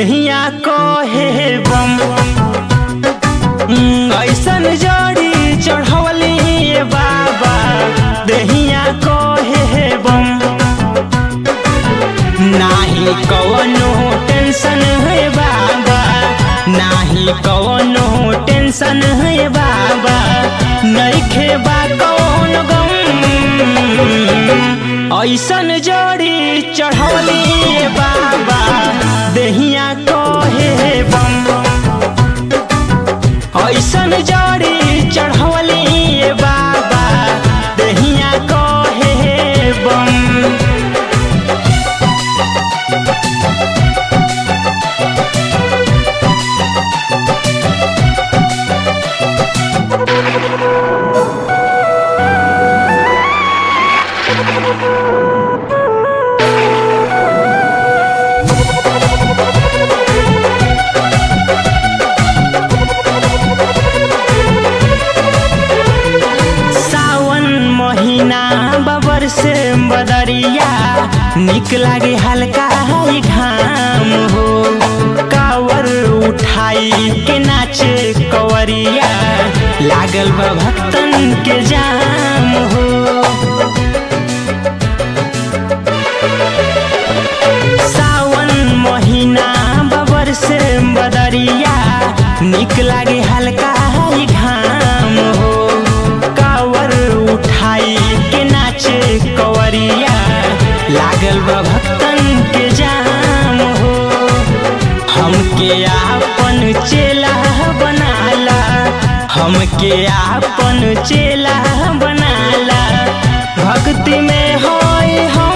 देहिया कहे बम हम्म, ऐसन जड़ी चढ़वली ए बाबा देहिया कहे बम नाही कवनो टेंशन है बाबा नाही कवनो टेंशन है बाबा नइखे बा कौन गम ऐसन जड़ी चढ़वली ए बाबा देहिया कहे बम ऐसन जड़ी चढ़वली ए बाबा देहिया कहे बम सावन महीना बबर से बदरिया निक लागे हल्का है घाम हो कावर उठाई के नाचे कवरिया लागल बा भक्तन के जाम हो सावन महीना बबर से बदरिया निक लागे हल्का है घाम हो कावर उठाई के नाचे कवरिया लागल बा भक्तन के जाम हो हमके आपन चेला बनाला हमके आपन चेला बनाला भक्ति में होय हम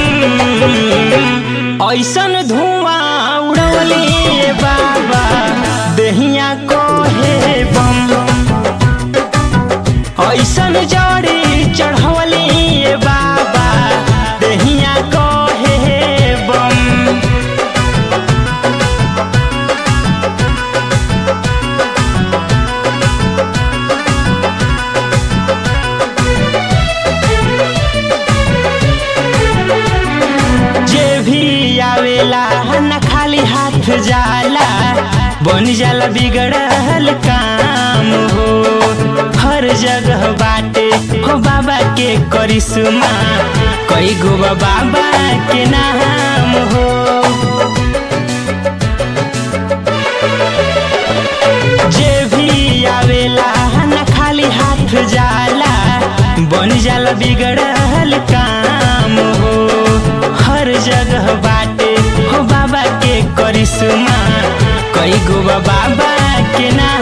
ऐसन धुआं उड़वली बाबा देहिया कहे बम ऐसन जड़ी चढ़वली बाबा देहिया कहे बम जे भी आवेला न खाली हाथ जाला बन जाला बिगड़ल काम हो हर जगह बाटे हो बाबा के करिश्मा कई गो बा बाबा के नाम हो जे भी आवेला न खाली हाथ जाला बन जाला बिगड़ल काम हो हर जगह बाटे हो बाबा के करिश्मा कई गो बा बाबा के नाम